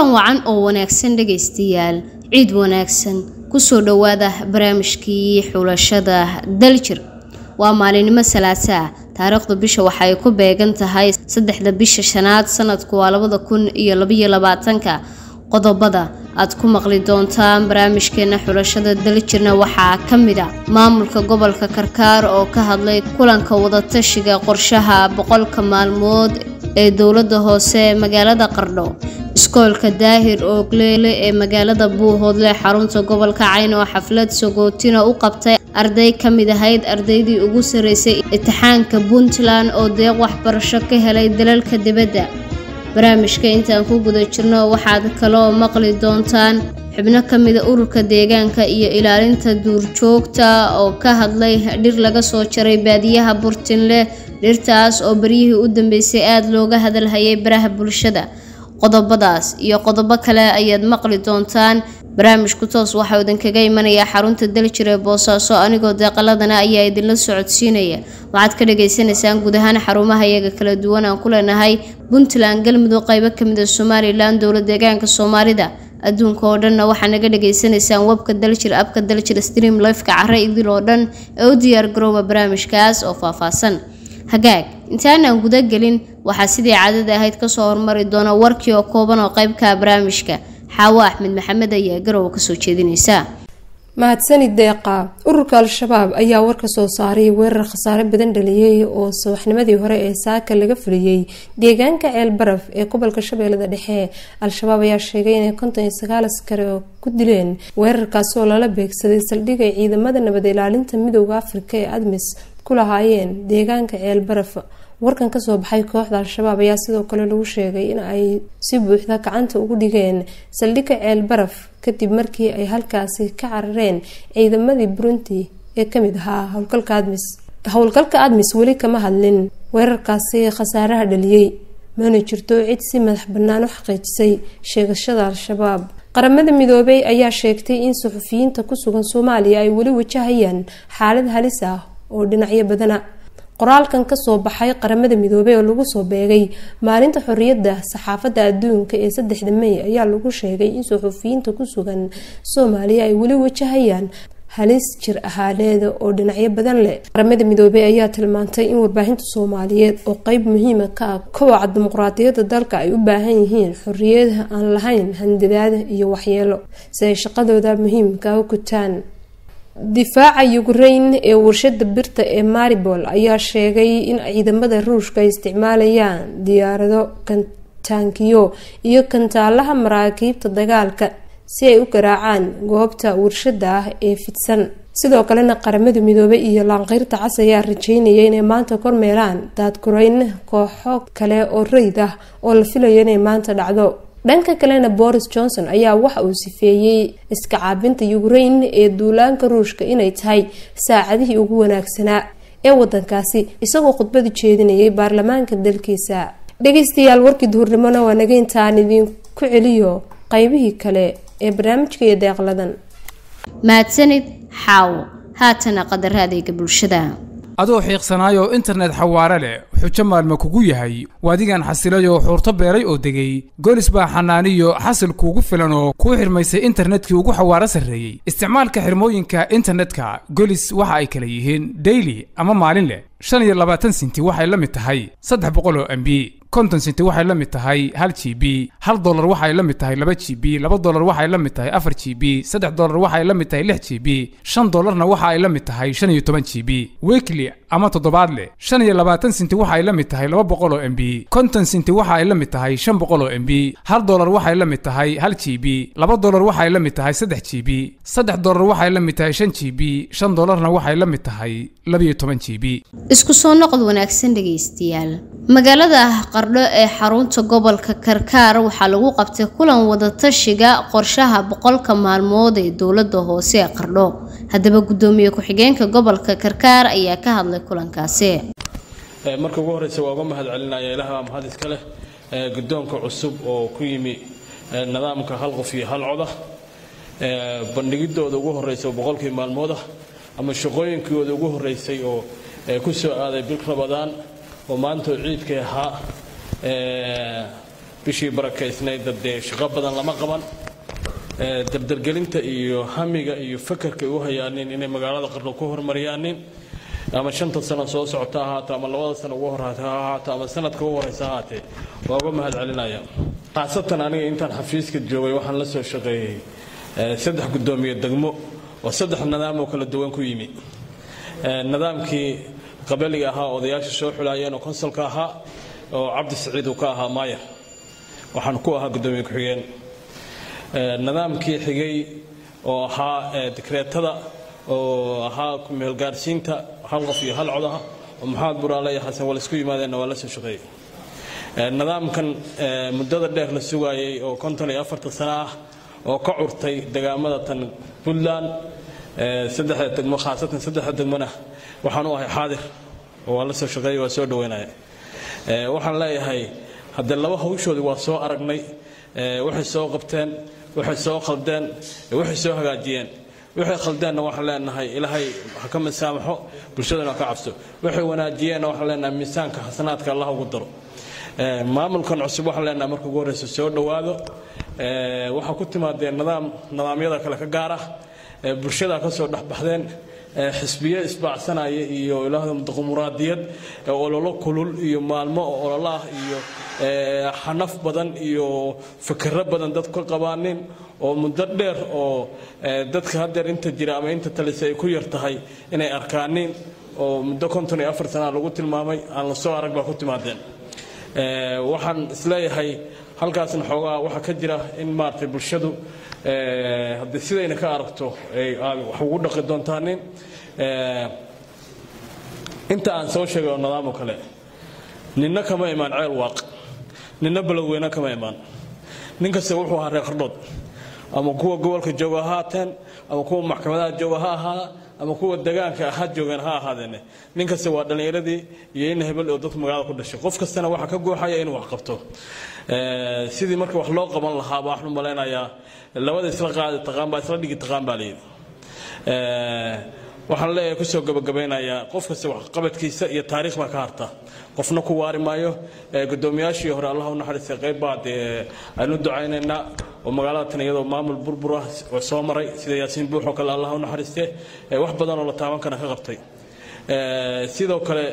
kulan wacan oo wanaagsan dhegaystayaal ciid wanaagsan kusoo dhowaada barnaamijkii xulashada daljir waa maalinimo salaasa ah taariikhda bisha waxay ku beegan tahay saddexda bisha shanaad sanadku waa labada kun iyo labaiyo labaatanka qodobada aad ku maqli doontaan barnaamijkeena xulashada daljirna waxaa ka mid a maamulka gobolka karkaar oo ka hadlay kulanka wadatashiga qorshaha boqolka maalmood ee dowlada hoose magaalada qardho iskoolka daahir oogleele ee magaalada buuhoodle xarunta gobolka cayn oo xaflad sagootina u qabtay arday ka mid ahayd ardaydii ugu sarreysay imtixaanka puntland oo deeq waxbarasho ka helay dalalka dibadda barnaamijka intaan ku guda jirno waxaad kaloo maqli doontaan xubno ka mida ururka deegaanka iyo ilaalinta duurjoogta oo ka hadlay dhir laga soo jaray baadiyaha burtinle dhirtaas oo baryihii u dambeysay aada looga hadalhayay baraha bulshada qodobadaas iyo qodobo kale ayaad maqli doontaan barnaamijku toos waxaa idinkaga imanayaa xarunta daljir ee boosaaso anigoo deeqaladana ayaa idinla socodsiinaya waxaad ka dhagaysanaysaan guud ahaan xarumaha iyaga kala duwan aan ku leenahay puntland galmudug qaybo kamid a somalilan dowla deegaanka soomaalida adduunka oo dhanna waxaa naga dhagaysanaysaan webka daljir abka daljir stream lifeka care idil oo dhan ee u diyaar garooba barnaamijkaas oo faahfaahsan hagaag intaanaan guda gelin waxaa sidii caadada ahayd kasoo hormari doona warkii oo kooban oo qeybka barnaamijka xaawo axmed maxamed ayaa garowa kasoo jeedinaysa mahadsanid deeqa ururka al-shabaab ayaa war ka soo saaray weerar khasaare badan dhaliyey oo subaxnimadii hore ee saaka laga fuliyey deegaanka ceel baraf ee gobolka shabeellada dhexe al-shabaab ayaa sheegay inay konton iyo sagaal askari oo ku dileen weerarkaasi oo lala beegsaday saldhigay ciidamada nabad ilaalinta midooda afrika ee admis ku lahaayeen deegaanka ceel baraf warkan kasoo baxay kooxda al-shabaab ayaa sidoo kale lagu sheegay in ay si buuxda gacanta ugu dhigeen saldhigga ceel baraf kadib markii ay halkaasi ka carareen ciidamadii burundi ee kamid ahaa howlgalka admis howlgalka admis weli kama hadlin weerarkaasi khasaaraha dhaliyey mana jirto cid si madax bannaan u xaqiijisay sheegashada al-shabaab qaramada midoobay ayaa sheegtay in suxufiyiinta ku sugan soomaaliya ay weli wajahayaan xaalad halis ah oo dhinacyo badana qoraalkan kasoo baxay qaramada midoobey oo lagu soo beegay maalinta xoriyadda saxaafadda adduunka ee saddexda mey ayaa lagu sheegay in suxufiyiinta ku sugan soomaaliya ay weli wajahayaan halis jir ahaaneeda oo dhinacyo badan leh qaramada midoobey ayaa tilmaantay in warbaahinta soomaaliyeed oo qeyb muhiima ka ah kowaca dimuqraadiyadda dalka ay u baahan yihiin xoriyada aan lahayn handadaada iyo waxyeelo si ay shaqadooda muhiimka u gutaan difaaca ukrain ee warshada birta ee maribol ayaa sheegay in ciidamada ruushka ay isticmaalayaan diyaarado kantaankiyo iyo kantaalaha maraakiibta dagaalka si ay u garaacaan goobta warshada ah ee fidsan sidoo kalena qaramada midoobey iyo laanqeyrta cas ayaa rajeynaya inay maanta kormeeraan daadgurayn kooxo kale oo reyd ah oo la filayo inay maanta dhacdo dhanka kalena boris johnson ayaa waxa uu sifeeyey iska caabinta ukrain ee duulaanka ruushka inay tahay saacadihii ugu wanaagsanaa ee wadankaasi isagoo khudbada jeedinayay baarlamaanka dalkiisa dhageystayaal warkii duhurnimona waa naga intaan idinku celiyo qeybihii kale ee barnaamijka iyo deeqladan mahadsanid xaawo haatana qadara adeega bulshada adoo xiiqsanaayoo internet xawaare leh xujo maalma kugu yahay waadigan xasilayoo xuurto beeray oo degay golis baa xanaaniyo xasil kuugu filan oo kuu xirmaysay internetkii ugu xawaaro sarreeyey isticmaalka xirmooyinka internetka golis waxa ay kala yihiin daily ama maalin leh shan iyo labaatan sinti waxay la mid tahay saddex boqol oo m b konton sinti waxay la mid tahay hal g b hal dolar waxay la mid tahay laba g b laba dolar waxay la mid tahay afar g b saddex dolar waxay la mid tahay lix g b shan dolarna waxa ay la mid tahay shan iyo toban g b weekly ama toddobaadle shan iyo labaatan sinti waxay la mid tahay laba boqol oo m b konton sinti waxa ay la mid tahay shan boqol oo m b hal dolar waxay la mid tahay hal g b laba dolar waxay la mid tahay saddex g b saddex dolar waxay la mid tahay shan g b shan dolarna waxay la mid tahay labiyo toban g b isku soo noqod wanaagsan dhegaystayaal magaalada qardho ee xarunta gobolka karkaar waxaa lagu qabtay kulan wadatashiga qorshaha boqolka maalmood ee dowlada hoose ee qardho haddaba gudoomiye ku-xigeenka gobolka karkaar ayaa ka hadlay kulankaasi marka ugu horeysa waa uga mahad celinaya ilaha mahad iska leh guddoonka cusub oo ku yimi nidaamka hal qof iyo hal coda bandhigidooda ugu horeysa oo boqolkii maalmooda ama shaqooyinkooda ugu horeysay oo ku soo aaday bil rabadaan oo maantoo ciidkay ahaa bishii barakaysnayd dee shaqo badan lama qaban dabdargelinta iyo hamiga iyo fakarka u hayaanin inay magaalada qarno ku horumariyaanin ama shanta sano soo socota ha ahaato ama labada sano ugu horeysa ha ahaato ama sanadka ugu horeysa ha ahaatee waa uga mahad celinaya khaasatan aniga intaan xafiiska joogay waxaan la soo shaqeeyey saddex guddoomiye degmo oo saddex nidaam oo kala duwan ku yimi nidaamkii qabaliga ahaa odayaasha soo xulaayeen oo konsolka ahaa oo cabdi saciid uu ka ahaa maayar waxaan ku ahaa guddoomiye ku-xigeen nidaamkii xigay oo ahaa dekreetada oo ahaa meelgaarsiinta hal qof iyo hal codaha oo maxamed buraale iyo xasan wal isku yimaadeenna waa la soo shaqeeyey nidaamkan muddada dheer la sugaayey oo konton iyo afarta sano ah oo ka curtay degaamada tan puntland saddexda degmo khaasatan saddexda degmona waxaan u ahay xaadir oo waa la soo shaqeeyey waa soo dhaweynaya waxaan leeyahay haddee laba hawshoodii waa soo aragnay waxay soo qabteen waxay soo khaldeen waxay soo hagaajiyeen waxay khaldeenna waxaan leenahay ilaahay ha ka misaamaxo bulshadana ha ka cabso waxay wanaajiyeenna waxaan leenahay miisaanka xasanaadka allah ugu daro maamulkan cusub waxaan leenahay marka ugu horreysa soo dhowaado waxaa ku timaadeen nidaam nidaamyada kale ka gaar ah bulshada ka soo dhexbaxdeen xisbiye isbaacsanaya iyo ilaahda dimuqraadiyad ololo kulul iyo maalmo ololo ah iyo xanaf badan iyo fikiro badan dad ka qabaanin oo muddo dheer oo dadka haddeer inta jira ama inta talisa ay ku yar tahay inay arkaanin oo muddo konton iyo afar sana lagu tilmaamay aan la soo arag baa ku timaadeen waxaan isleeyahay halkaasna xoogaa waxaa ka jira in maaragtay bulshadu haddii sidayna ka aragto wax ugu dhaqi doontaanin inta aan soo sheegay oo nidaamo kale ninna kama imaan ceel waaq ninna baloweyne kama imaan nin kasta wuxuu ahaa reer qardhood ama kuwa gobolka jooga ha haateen ama kuwa maxkamadaha jooga ha ahaada ama kuwa degaanka ha joogeen ha ahaadeene nin kasta waa dhallinyaradii iyo in hebel oo dadka magaalada ku dhashay qof kastana waxaa ka gooxaya inuu wax qabto sidii marka wax loo qaban lahaa baa waxaan u malaynayaa labada isla qaadi taqaan baa isla dhigi taqaan baa layidhi waxaan leeyahay kusoo gabagabeynayaa qof kasta waxqabadkiisa iyo taariikh baa ka harta qofna ku waari maayo gudoomiyaashii hore allah u naxariistay qayb baa dee aynu ducaynaynaa oo magaalada tan iyadoo maamul burbur ah oo soo maray sida yaasiin buux oo kale allah u naxariiste wax badan oo la taaban kana ka qabtay sidoo kale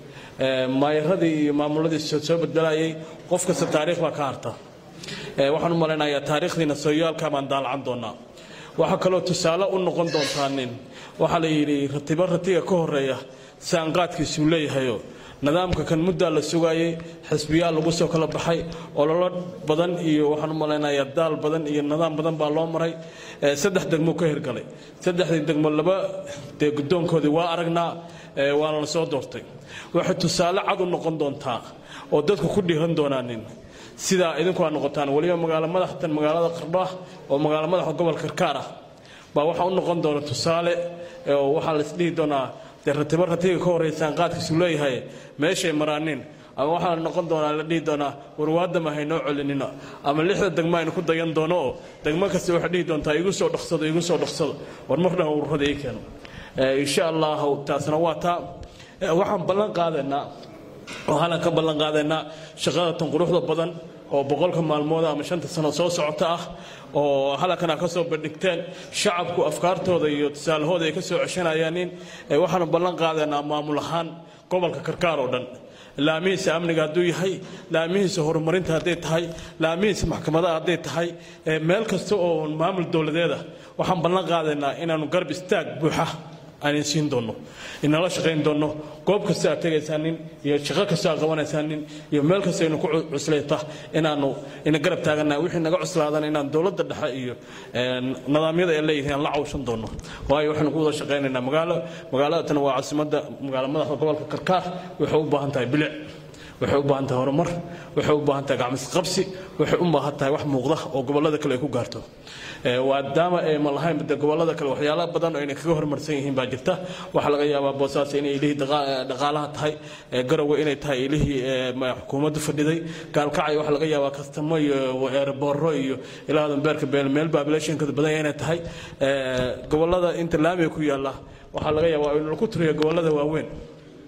maayaradii iyo maamuladii soo beddelayay qof kasta taariikh baa ka harta waxaan u malaynayaa taariikhdiina sooyaalka baan daalacan doonaa waxaa kaloo tusaale u noqon doontaa nin waxaa la yidhi ratibo ratiga ka horeeya saanqaadkiisuu leeyahayo nidaamka kan muddaa la sugaayey xisbiyaa lagu soo kala baxay ololo badan iyo waxaan u malaynayaa daal badan iyo nidaam badan baa loo maray saddex degmo ka hirgalay saddexdii degmo laba dee guddoonkoodii waa aragnaa waana la soo doortay waxay tusaale cad u noqon doontaa oo dadku ku dhiiran doonaanin sidaa idinku aad noqotaan weliba magaalo madaxtan magaalada qardho ah oo magaalo madaxa gobolka karkaar ah baa waxaa u noqon doona tusaale oo waxaa la isdhihi doonaa dee ratibo ratiga ka horreysaan qaadkiisu leeyahay meeshay maraanin ama waxaa la noqon doonaa la dhihi doonaa warwaadama haynoo celinina ama lixda degmo aynu ku dayan doono oo degmo kasta waxay dhihi doontaa igu soo dhaqsado igu soo dhaqsado war mar dhan ururada ii keeno insha allahu taasna waa taa waxaan ballan qaadaynaa oo halan ka ballan qaadaynaa shaqada tan quruxda badan oo boqolka maalmood ama shanta sano soo socota ah oo halankana ka soo bandhigteen shacabku afkaartooda iyo tusaalahooda ay ka soo ceshanayaanin waxaanu ballan qaadaynaa maamul ahaan gobolka karkaar oo dhan laamihiisa amniga hadduu yahay laamihiisa horumarinta hadday tahay laamihiisa maxkamadaha hadday tahay meel kasta oo maamul dowladeeda waxaan ballan qaadaynaa inaanu garb istaag buuxa aanin siin doonno inala shaqayn doonno goob kasta aad tegaysaanin iyo shaqo kasta aad qabanaysanin iyo meel kasta inu ku cuslayta inaanu ina garab taagana wixii naga cuslaadan inaan dowladda dhexe iyo nidaamyada ay leeyihiin aan la cawshan doonno waayo waxaanu ku wada shaqaynaynaa magaalo magaaladan waa caasimadda magaalo madaxda gobolka karkaar waxay u baahan tahay bilic waxay u baahan tahay horumar waxay u baahan tahay gacmisqabsi waxay u baahan tahay wax muuqda oo gobollada kale ay ku gaarto maadaama ay ma lahayn de gobollada kale waxyaala badan oo inay kaga horumarsan yihiin baa jirta waxaa laga yaabaa boosaas inay ilihii dhaqaalaha tahay garowe inay tahay ilihii xukuumaddu fadhiday gaalkacay waxaa laga yaabaa kastamo iyo eerabooro iyo ilaadan beerka beel meel babilationkada badan inay tahay gobollada inta laamiga ku yaalla waxaa laga yaabaa in lagu tiriyo gobollada waaweyn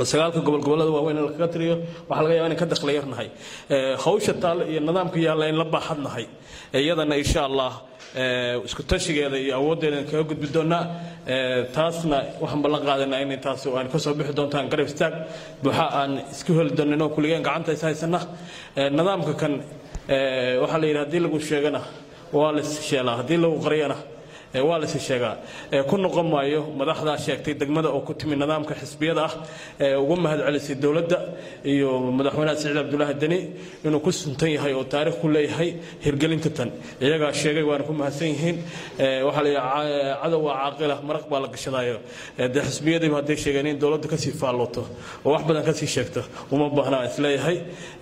oo sagaalka gobol gobollada waaweyn in lakaga tiriyo waxaa laga yaaba inaan ka dakhli yarnahay hawsha taale iyo nidaamka yaalla in la baaxadnahay iyadana insha allah isku tashigeeda iyo awooddeeda kaga gudbi doonaa taasna waxaan ballan qaadanaa in taas aan kasoo bixi doontaan garab istaag buuxa aan isku heli doonin oo kulligeen gacanta is haysana nidaamka kan waxaa la yidhi haddii lagu sheegana waa la sheelaa haddii lagu qariyana waa la sheegaa ku noqon maayo madaxdaa sheegtay degmada oo ku timi nidaamka xisbiyada ah ee ugu mahadcelisay dowladda iyo madaxweynaha siciid cabdulaahi deni inuu ku suntan yahay oo taariikh ku leeyahay hirgelinta tan iyagaa sheegay waana ku mahadsan yihiin waxaa la cadow waa caaqila maraq baa la gashadayo dee xisbiyadiiba hadday sheegeen in dowladda kasii faallooto oo wax badan kasii sheegto uma baahnaa isleeyahay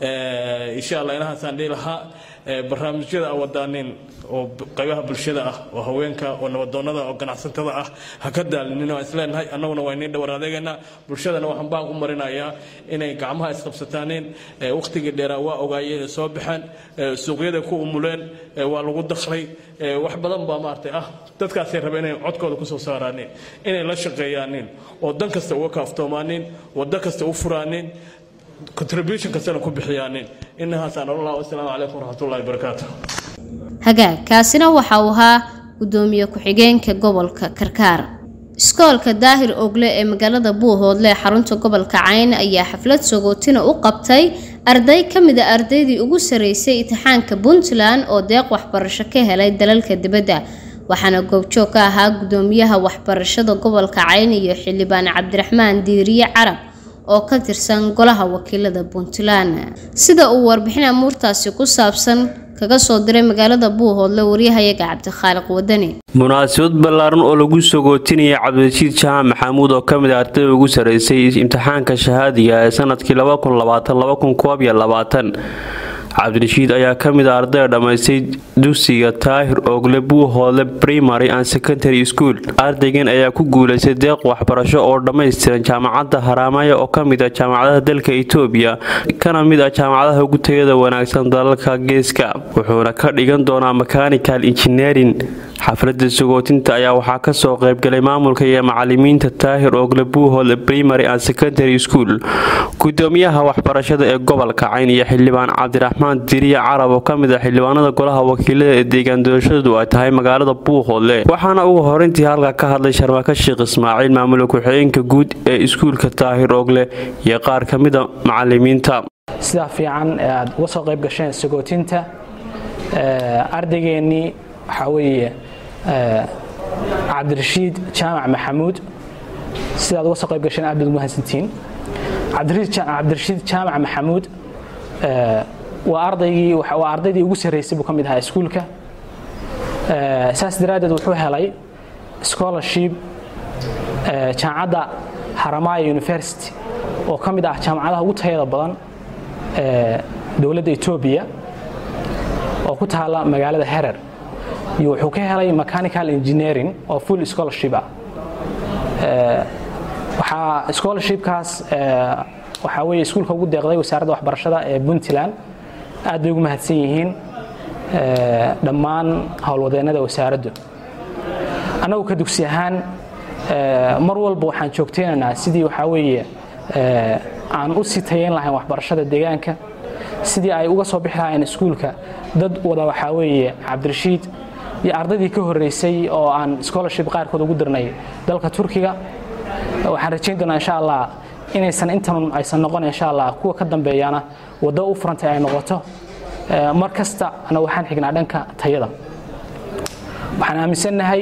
insha allah inahaasaan dhihi lahaa barnaamijyada aan wadaanin oo qaybaha bulshada ah oo haweenka oo nabadoonnada oo ganacsatada ah ha ka daalinin aan isleenahay annaguna waa inii dhawar adeegaynaa bulshadana waxaan baan ku marinayaa inay gacmaha isqabsataaneen wakhtigii dheeraa waa ogaayeen soo baxeen suuqyada ku umuleen waa lagu dakhlay wax badan baa maaragtay ah dadkaasay rabeen inay codkooda ku soo saaraaneen inay la shaqeeyaaneen oo dan kasta uga kaaftoomaaneen waddo kasta u furaaneen contribution kastana ku bixiyaanin inahaasaan allah wasalaamu calaykum waraxmatullahi wabarakaatu hagaag kaasina waxa uu ahaa gudoomiye ku-xigeenka gobolka karkaar iskoolka daahir ogle ee magaalada buuhoodle ee xarunta gobolka cayn ayaa xaflad sagootina u qabtay arday ka mid a ardaydii ugu sarreysay imtixaanka puntland oo deeq waxbarasho ka helay dalalka dibadda waxaana goobjoog ka ahaa gudoomiyaha waxbarashada gobolka cayn iyo xildhibaan cabdiraxmaan diiriye carab oo ka tirsan golaha wakiilada puntland sida uu warbixin amuurtaasi ku saabsan kaga soo diray magaalada buuhoodle waryahayaga cabdikhaaliq wadani munaasabad ballaaran oo lagu sogootinayay cabdirashiid jahaan maxamuud oo kamid a ardayda ugu sarreysay imtixaanka shahaadiga ee sanadkii cabdirashiid ayaa ka mid a ardayda dhammaystay dugsiga taahir oogle buuhoodle primary and secondary school ardaygan ayaa ku guulaystay deeq waxbarasho oo dhammaystiran jaamacadda haraamaya oo ka mid ah jaamacadaha dalka itoobiya kana mid ah jaamacadaha ugu tayada wanaagsan dalalka geeska wuxuuna ka dhigan doonaa mechanical engineering xafladda sagootinta ayaa waxaa kasoo qaybgalay maamulka iyo macalimiinta taahir oogle buuhoodle primary and secondary school gudoomiyaha waxbarashada ee gobolka cayn iyo xildhibaan cabdiraxmaan diriya carab oo kamid ah xildhibaanada golaha wakiilada ee deegaan doorashadu ay tahay magaalada buuhoodle waxaana ugu horeyntii halka ka hadlay sharmaka sheekh ismaaciil maamula ku-xigeenka guud ee iskuulka taahir oogle iyo qaar ka mid a macalimiinta sidaa fiican ee aad uga soo qayb gasheen sagootinta ardaygeenii waxaa weeye cabdirashiid jaamac maxamuud sidaad uga soo qayb gasheen aad baad ugu mahadsantihiin cabdirashiid jaamac maxamuud waa ardaygii waa ardaydii ugu sarreysay buu ka mid ahaa iskuulka saas daraaddeed wuxuu helay scholarship jaamacadda haramaya university oo ka mid ah jaamacadaha ugu tayada badan dowladda etoobiya oo ku taala magaalada herer iyo wuxuu ka helay mechanical engineering oo full scholarship ah waxaa scholarshipkaas waxaa weeye iskuulka ugu deeqday wasaaradda waxbarashada ee puntland aad bay ugu mahadsan yihiin dhammaan howlwadeennada wasaaraddu annagu ka dugsi ahaan mar walba waxaan joogteynaynaa sidii waxaa weeye aan u sii tayeyn lahayn waxbarashada deegaanka sidii ay uga soo bixi lahayn iskuulka dad wada waxaa weeye cabdirashiid iyo ardaydii ka horreysay oo aan scholarship qaarkood ugu dirnay dalka turkiga waxaan rajayn doonaa insha allah inaysan intan aysan noqon insha allah kuwa ka dambeeyana waddo u furantay ay noqoto mar kasta ana waxaan xignaa dhanka tayada waxaan aaminsannahay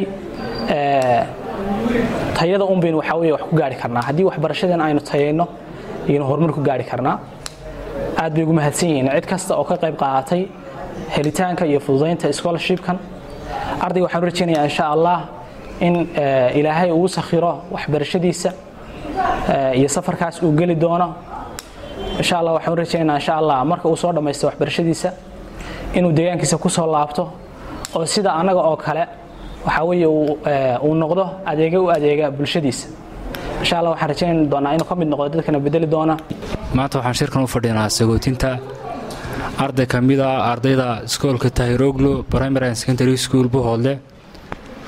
tayada un baynu waxaa weye wax ku gaari karnaa haddii waxbarashadeena aynu tayayno ayaynu horumar ku gaari karnaa aad bay ugu mahadsan yihiin cid kasta oo ka qayb qaadatay helitaanka iyo fududaynta scholarshipkan ardayga waxaan u rajaynayaa insha allah in ilaahay uu sakhiro waxbarashadiisa iyo safarkaas uu geli doono insha allah waxaan u rajaynaynaa insha allah marka uu soo dhammaysto waxbarashadiisa inuu deegaankiisa ku soo laabto oo sida annaga oo kale waxaa weeye uu noqdo adeega u adeega bulshadiisa insha allah waxaan rajayn doonaa inuu ka mid noqdo dadkana bedeli doona maanta waxaan shirkan u fadhinaa sagootinta arday ka mid a ardayda iskoolka tahiroglo primary and secondary school buhoodle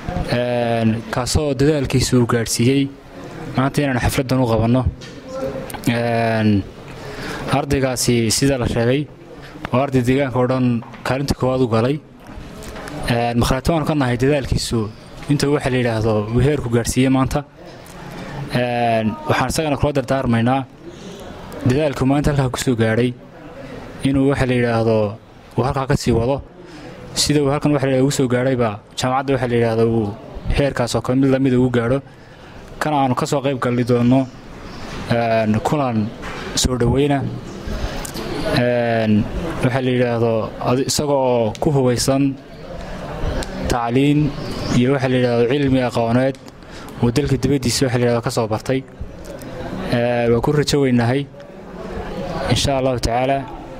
kaasoo dadaalkiisa uu gaadhsiiyey maanta inaan xafladdan u qabanno ardaygaasi sida la sheegay oo arday deegaanka oo dhan kaalinta koowaad u galay makhraati waanu ka nahay dadaalkiisu intuu waxa la yidhaahdo uu heerku gaadhsiiyey maanta waxaan isagana kula dardaarmaynaa dadaalku maanta halkaa ku soo gaadhay inuu waxa la yidhaahdo uu halkaa ka sii wado sida uu halkan waxa la ugu soo gaadhayba jaamacadda waxa la yidhaahdo uu heerkaasoo kale mid lamida ugu gaadho kana aanu ka soo qayb galli doonno kulan soo dhoweyna waxaa la yidhaahdo isagoo ku hubaysan tacliin iyo waxaa la yidhahdo cilmi aqooneed uu dalka dibaddiisa waxa la yidhahdo ka soo bartay waa ku rajo weynahay insha allahu tacaala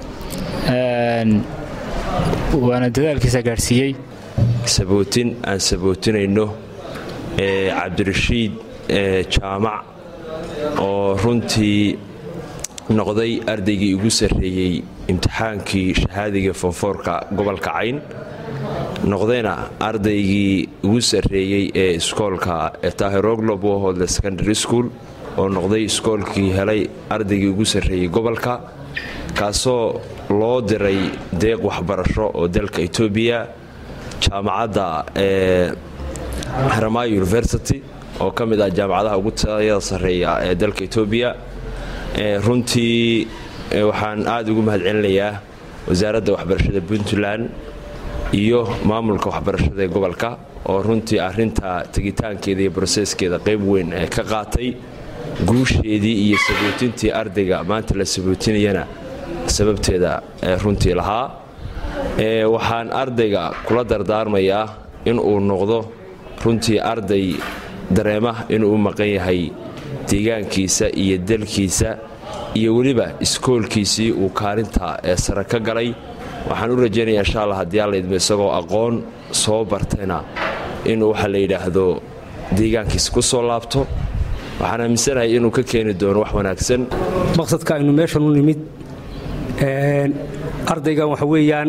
waana dadaalkiisa gaadhsiiyey sabootin aan sabootinayno cabdirashiid jaamac oo runtii noqday ardaygii ugu sarreeyey imtixaankii shahaadiga fonfoorka gobolka cayn noqdayna ardaygii ugu sarreeyey ee iskoolka tahiroglo bohodle secondary school oo noqday iskoolkii helay ardaygii ugu sarreeyey gobolka kaasoo loo diray deeq waxbarasho oo dalka etoobiya jaamacadda ee haramayo university oo ka mid ah jaamacadaha ugu tayada sarreeya ee dalka etoobiya runtii waxaan aada ugu mahadcelinayaa wasaaradda waxbarashada puntland iyo maamulka waxbarashada ee gobolka oo runtii arinta tegitaankeeda iyo broseskeeda qayb weyn ee ka qaatay guusheedii iyo sabootintii ardayga maanta la sabootinayana sababteeda runtii lahaa waxaan ardayga kula dardaarmayaa inuu noqdo runtii arday dareema inuu u maqan yahay deegaankiisa iyo dalkiisa iyo weliba iskoolkiisii uu kaalinta ee sare ka galay waxaan u rajaynayaa insha alla haddii alla idmo isagoo aqoon soo bartayna inuu waxa la yidhaahdo deegaankiisa ku soo laabto waxaan aaminsanahay inuu ka keeni doono wax wanaagsan maqsadka aynu meeshan u nimid ardaygan waxa weeyaan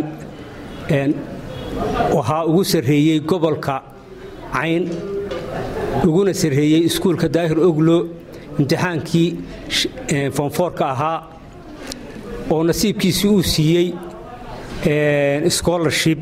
waxaa ugu sarreeyey gobolka cayn uguna sarreeyey iskuulka daahir oglo imtixaankii foonfoorka ahaa oo nasiibkiisii uu siiyey scholarship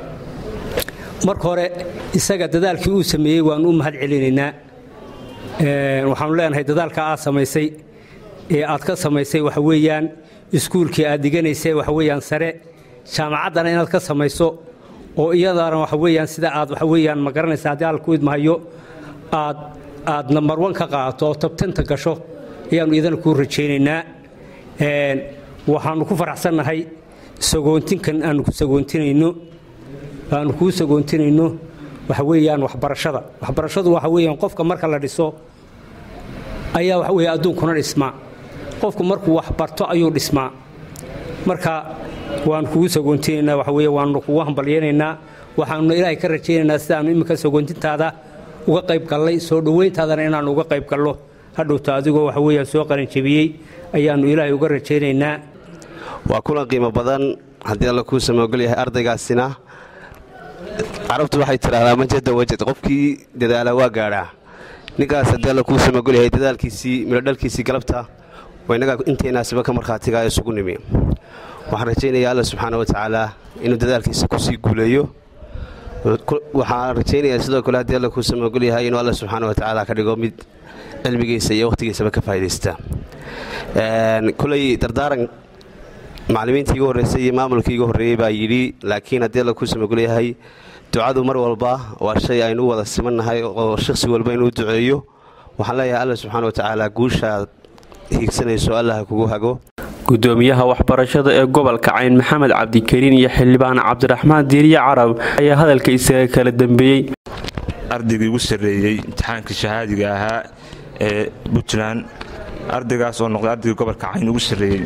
marka hore isaga dadaalkii uu sameeyey waannu u mahad celinaynaa waxaanu leenahay dadaalka aad samaysay ee aad ka samaysay waxa weeyaan iskuulkii aad diganaysay waxa weeyaan sare jaamacaddana inaad ka samayso oo iyadana waxa weeyaan sida aad waxa weeyaan ma garanaysa haddii alla ku idmahayo aad aad nambar wan ka qaadato oo tabtanta gasho ayaannu idana kuu rajaynaynaa waxaannu ku faraxsannahay sagoontinkan aanu ku sagoontinayno aanu kuu sagoontinayno waxa weeyaan waxbarashada waxbarashadu waxa weeyaan qofka marka la dhiso ayaa waxa weeye adduunkuna dhismaa qofku markuu wax barto ayuu dhismaa marka waanu kugu sagoontinaynaa waxa weeye waanu kugu hambalyaynaynaa waxaanuna ilaahay ka rajaynaynaa sidaannu imminka sagoontintaada uga qayb gallay soo dhowayntaadana inaannu uga qayb gallo hadhowta adigoo waxa weeyaan soo qaranjabiyey ayaannu ilaahay uga rajaynaynaa waa kulan qiimo badan haddii alla kuu samoogol yahay ardaygaasina carabtu waxay tidhaahdaa majada wajad qofkii dadaala waa gaadhaa ninkaas haddii alla kuu samoogol yahay dadaalkiisii midhodhalkiisii galabta waa innagaa intaynaasiba ka markhaatigaa isugu nimi waxaan rajaynayaa alla subxaana wa tacaala inuu dadaalkiisa kusii guuleeyo waxaan rajaynayaa sidoo kale haddii alla kuu samoogol yahay inuu alla subxaana wa tacaala ka dhigo mid cilmigiisa iyo wakhtigiisaba ka faa'idaysta kulay dardaaran macallimiintii igu horreysay iyo maamulkii igu horreeyey baa yidhi laakiin haddii alla kuu samagol yahay ducadu mar walba waa shay aynu u wada simannahay oo shakhsi walba inuu duceeyo waxaan leeyahay alla subxaana wa tacaala guushaad hiigsanayso allaha kugu hago gudoomiyaha waxbarashada ee gobolka cayn maxamed cabdikariin iyo xildhibaan cabdiraxmaan diiriye carab ayaa hadalka isaga kala dambeeyey ardaygii ugu sarreeyey imtixaankii shahaadiga ahaa ee puntland ardaygaas oo noqday ardaygii gobolka cayn ugu sarreeyey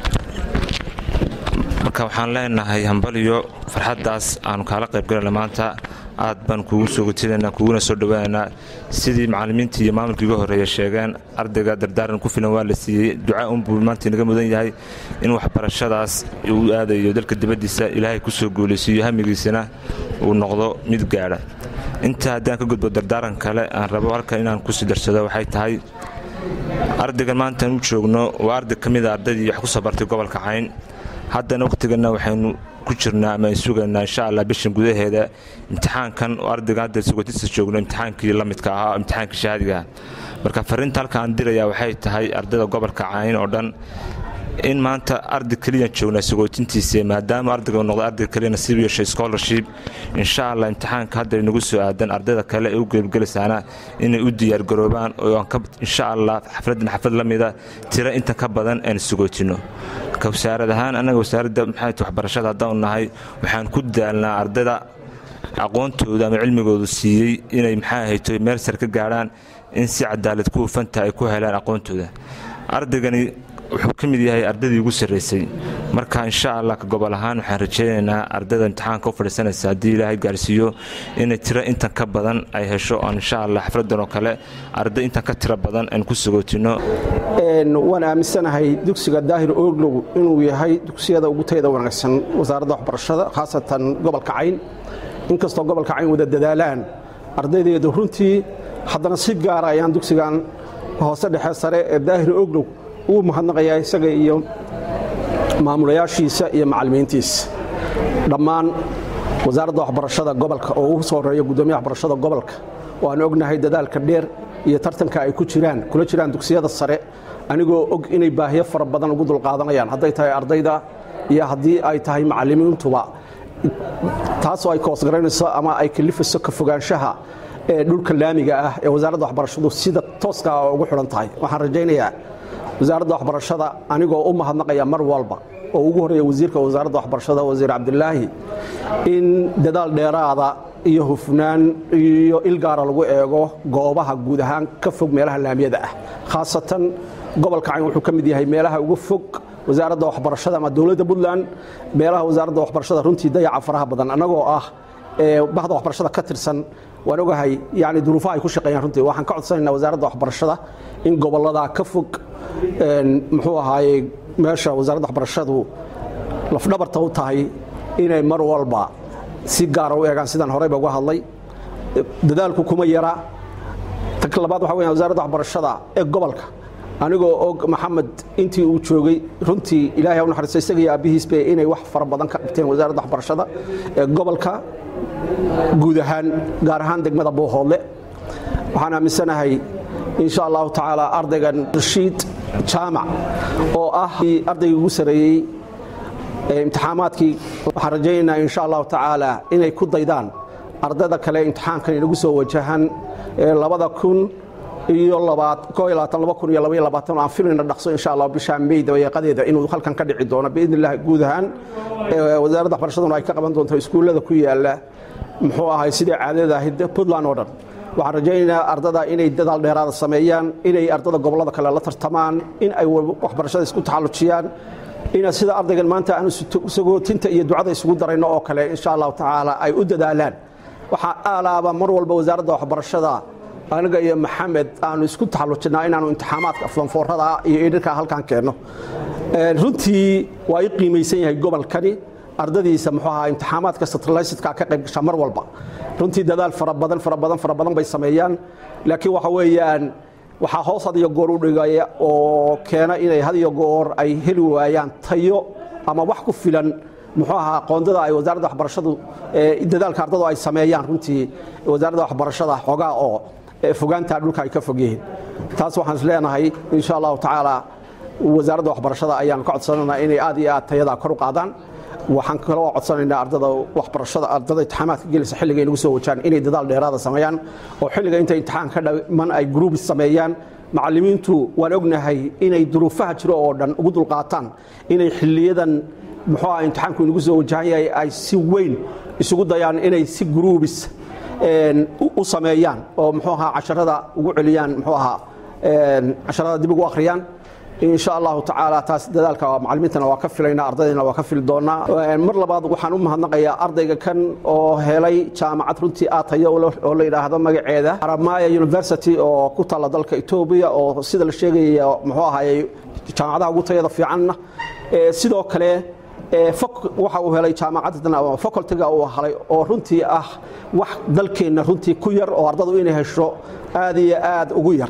marka waxaan leenahay hambaliyo farxaddaas aanu kaala qaybgalana maanta aad baan kuugu soo gotinaynaa kuuguna soo dhowaanaynaa sidii macallimiintii iyo maamulkii iga horreeya sheegeen ardayga dardaaran ku filan waa la siiyey duca unbuu maanta inaga mudan yahay in waxbarashadaas uu aadayo dalka dibaddiisa ilaahay ku soo guulaysiiyo hamigiisana uu noqdo mid gaadha intaa haddaan ka gudbo dardaaran kale aan rabo halkan inaan kusii darsado waxay tahay ardaygan maantaan u joogno waa arday ka mid a ardaydii wax ku soo bartay gobolka cayn haddana wakhtiganna waxaynu ku jirnaa ama ay sugaynaa insha allah bishan gudaheeda imtixaankan oo ardayga hadda sugotista joogno imtixaankii la midka ahaa imtixaankii shahaadiga marka fariinta halka aan diraya waxay tahay ardayda gobolka cayn oo dhan in maanta arday keliya joognaa sagootintiisa maadaama ardayga noqday arday keliya nasiib yeeshay scholarship insha allah imtixaanka hadda inagu soo aadan ardayda kale ee u geebgelisaana inay u diyaargaroobaan oo aan ka insha allah xafladdan xaflad la mida tira inta ka badan aan sagootino ka wasaarad ahaan annaga wasaaradda maxay waxbarashada haddaan nahay waxaan ku daalnaa ardayda aqoontooda ama cilmigoodu siiyey inay maxaa hayto meel sar ka gaadhaan in si cadaalad ku hufanta ay ku helaan aqoontooda ardaygani wuxuu ka mid yahay ardaydii ugu sarraysay marka insha allah ka gobol ahaan waxaan rajaynaynaa ardayda imtixaanka u fadhiisanaysa haddii ilaahay gaarsiiyo inay tiro intan ka badan ay hesho oon insha allah xafladdan oo kale arday intan ka tiro badan aan ku sagootino waan aaminsanahay dugsiga daahir ooglow inuu yahay dugsiyada ugu tayada wanaagsan wasaaradda waxbarashada khaasatan gobolka cayn inkastoo gobolka cayn wada dadaalaan ardaydeedu runtii haddana si gaara ayaan dugsigan hoose dhexe sare ee daahir ooglow ugu mahadnaqayaa isaga iyo maamulayaashiisa iyo macallimiintiisa dhammaan wasaaradda waxbarashada gobolka oo ugu soo horeeya guddoomiyaha waxbarashada gobolka waan ognahay dadaalka dheer iyo tartanka ay ku jiraan kula jiraan dugsiyada sare anigoo og inay baahiyo fara badan ugu dulqaadanayaan hadday tahay ardayda iyo haddii ay tahay macallimiintuba taasoo ay koosgaraynayso ama ay kalifayso ka fogaanshaha ee dhulka laamiga ah ee wasaaradda waxbarashadu sida tooska ah ugu xidhan tahay waxaan rajaynayaa wasaaradda waxbarashada anigoo u mahadnaqaya mar walba oo ugu horeeya wasiirka wasaaradda waxbarashada wasiir cabdilaahi in dadaal dheeraada iyo hufnaan iyo ilgaara lagu eego goobaha guud ahaan ka fog meelaha laamiyada ah khaasatan gobolka cayn wuxuu ka mid yahay meelaha ugu fog wasaaradda waxbarashada ama dowladda puntland meelaha wasaaradda waxbarashada runtii dayaca faraha badan annagoo ah bahda waxbarashada ka tirsan waan ogahay yani duruufaha ay ku shaqeeyaan runtii waxaan ka codsanaynaa wasaaradda waxbarashada in gobollada ka fog muxuu ahaaye meesha wasaaradda waxbarashadu lafdhabarta u tahay inay mar walba si gaara u eegaan sidaan horeyba uga hadlay dadaalku kuma yara ta labaad waxa weya wasaaradda waxbarashada ee gobolka anigoo og maxamed intii uu joogay runtii ilahay ha u naxariisto isaga iyo aabbihiisba inay wax fara badan ka qabteen wasaaradda waxbarashada ee gobolka guud ahaan gaar ahaan degmada boohoodle waxaan aaminsanahay insha allahu tacaala ardaygan rashiid jaamac oo ah ardaygii ugu sareeyey imtixaamaadkii waxaan rajaynaynaa insha allahu tacaala inay ku daydaan ardayda kale imtixaankan inagu soo wajahan labada kun iyo aan filayna dhaqso insha allah bisha may dabayaaqadeeda inuu halkan ka dhici doono biidn illah guud ahaan wasaaradda waxbarashaduna ay ka qaban doonto iskuullada ku yaala muxuu ahay sidai caadada ahayd puntland oo dhan waxaan rajaynaynaa ardada inay dadaal dheeraada sameeyaan inay ardada gobollada kale la tartamaan in ay waxbarashada isku taxallujiyaan ina sida ardaygan maanta aanu sagootinta iyo ducada isugu darayno oo kale insha allahu tacaala ay u dadaalaan waxaa aalaaba mar walba wasaaradda waxbarashada aniga iyo maxamed aanu isku taxallujinaa inaanu imtixaamaadka fanfoorada iyo idhinka halkan keenno runtii waa i qiimaysan yahay gobolkani ardadiisa muxuu ahaa imtixaamaadka satellitedka ka qayb gasha mar walba runtii dadaal fara badan fara badan fara badan bay sameeyaan laakiin waxa weeyaan waxaa hoos had iyo goor u dhigaya oo keena inay had iyo goor ay heli waayaan tayo ama wax ku filan muxuu ahaa qoondada ay wasaaradda waxbarashadu dadaalka ardadu ay sameeyaan runtii wasaaradda waxbarashada xoogaa oo fogaanta dhulka ay ka fog yihiin taas waxaan is leenahay insha allahu tacaala wasaaradda waxbarashada ayaan ka codsanaynaa inay aad iyo aad tayadaa kor u qaadaan waxaan kaloo codsanaynaa ardada waxbarashada ardada imtixaamaadka gelaysa xilliga inagu soo wajaan inay dadaal dheeraada sameeyaan oo xilliga inta imtixaan ka dhaman ay gruubis sameeyaan macallimiintu waan ognahay inay duruufaha jiro oo dhan ugu dulqaataan inay xiliyadan muxuu aha imtixaanku inagu soo wajahan yahay ay si weyn isugu dayaan inay si gruubis u sameeyaan oo muxuu ahaa casharada ugu celiyaan muxuu ahaa casharada dib ugu akhriyaan insha allahu tacaala taas dadaalka macalimiintana waa ka filaynaa ardaydana waa ka fili doonaa mar labaad waxaan u mahadnaqayaa ardayga kan oo helay jaamacad runtii aatayo oo la yidhaahdo magaceeda aramaya university oo ku taalla dalka etoobiya oo sida la sheegaya muxuu ahaayey jaamacadaha ugu tayada fiicanna sidoo kale waxa uu helay jaamacaddan facultiga uu helay oo runtii ah wax dalkeenna runtii ku yar oo ardadu inay hesho aad iyo aad ugu yar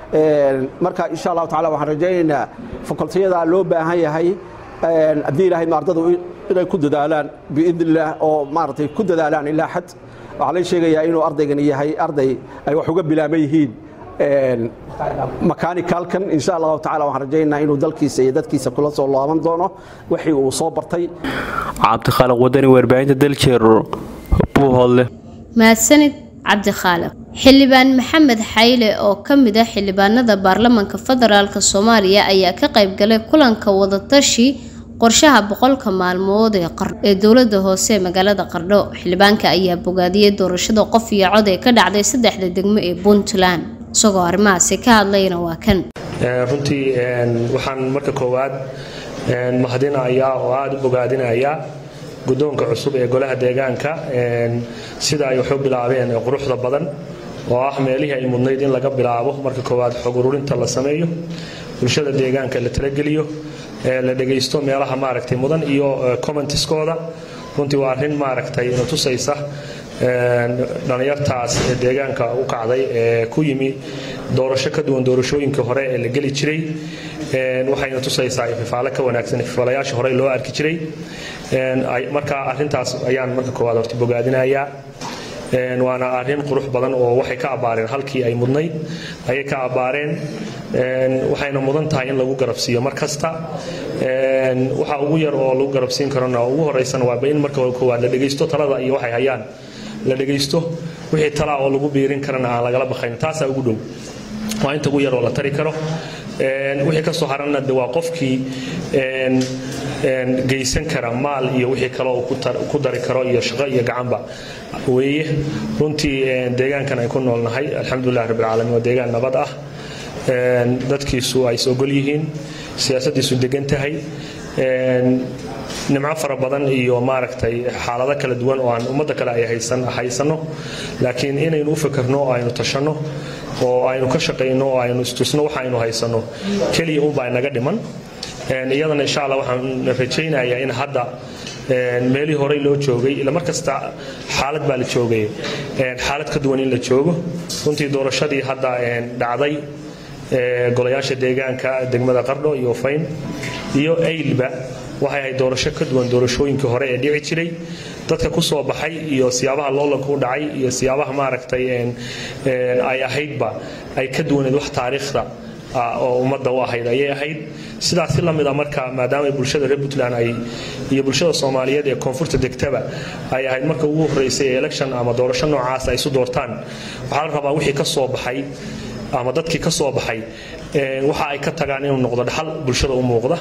marka insha allahu tacala waxaan rajaynaynaa fakultiyada loo baahan yahay haddii ilaahay ardadu inay ku dadaalaan biidn illaah oo maaragtay ku dadaalaan ilaa xad waxaa lay sheegayaa inuu ardaygani yahay arday ay wax uga bilaaban yihiin makaanikalkan insha allahu tacala waxaan rajaynaynaa inuu dalkiisa iyo dadkiisa kula soo laaban doono wixii uu soo bartay cabdikhaaliq wadani warbaahinta daljeer buuhoodle mahadsanid cabdikhaaliq xildhibaan maxamed xayle oo ka mid ah xildhibaanada baarlamaanka federaalk soomaaliya ayaa ka qaybgalay kulanka wadatashi qorshaha boqolka maalmood ee ee dowlada hoose ee magaalada qardho xildhibaanka ayaa bogaadiyey doorashada qof iyo cod ee ka dhacday saddexda degmo ee puntland isagoo arrimahaasi ka hadlayna waa kan runtii waxaan marka koowaad mahadinayaa oo aada u bogaadinayaa guddoonka cusub ee golaha deegaanka sida ay waxu bilaabeen ee quruxda badan oo ah meelihii ay mudnayd in laga bilaabo marka koowaad xog ururinta la sameeyo bulshada deegaanka la talageliyo la dhegaysto meelaha maaragtay mudan iyo commentiskooda runtii waa arrin maaragtay ina tusaysa dhallinyartaas ee deegaanka u kacday ee ku yimi doorasho ka duwan doorashooyinkii hore ee la geli jiray waxayna tusaysaa ififaale ka wanaagsan ififaalayaasha hore loo arki jiray marka arrintaas ayaan marka koowaad horta bogaadinayaa waana arrin qurux badan oo waxay ka abbaareen halkii ay mudnayd ayay ka abbaareen waxayna mudan tahay in lagu garabsiiyo mar kasta waxa ugu yar oo lagu garabsiin karona ugu horeysana waaba in marka koowaad la dhegaysto talada iyo waxay hayaan la dhegaysto wixii talaa oo lagu biirin karana aan lagala baqayn taasaa ugu dhow waa inta ugu yar oo la tari karo wixii ka soo haranna de waa qofkii geysan kara maal iyo wixii kale oo ku dari karo iyo shaqo iyo gacanba weeye runtii deegaankan ay ku noolnahay alxamdulilah rabbilcaalamiin waa deegaan nabad ah dadkiisu ay is ogol yihiin siyaasaddiisu degan tahay nimco fara badan iyo maaragtay xaalado kala duwan oo aan ummadda kale ay haysanno laakiin inaynu u fakarno oo aynu tashanno oo aynu ka shaqayno oo aynu istusno waxa aynu haysanno keliya unbaa inaga dhiman iyadana insha allah waxaan rajaynayaa in hadda meelihii horey loo joogay ila mar kasta xaalad baa la joogay xaalad ka duwan in la joogo runtii doorashadii hadda dhacday golayaasha deegaanka degmada qardho iyo fayn iyo aylba waxay ahayd doorasho ka duwan doorashooyinkii hore ee dhici jiray dadka ku soo baxay iyo siyaabaha loolanka u dhacay iyo siyaabaha maaragtay ay ahaydba ay ka duwaneed wax taariikhda oo ummadda u ahayd ayay ahayd sidaasi la mid a marka maadaama bulshada reer puntland ay iyo bulshada soomaaliyeed ee koonfurta degtaba ay ahayd marka ugu horreysay ee election ama doorasho noocaas ay isu doortaan waxaa la rabaa wixii ka soo baxay ama dadkii ka soo baxay waxa ay ka tagaan inuu noqdo dhaxal bulshada u muuqda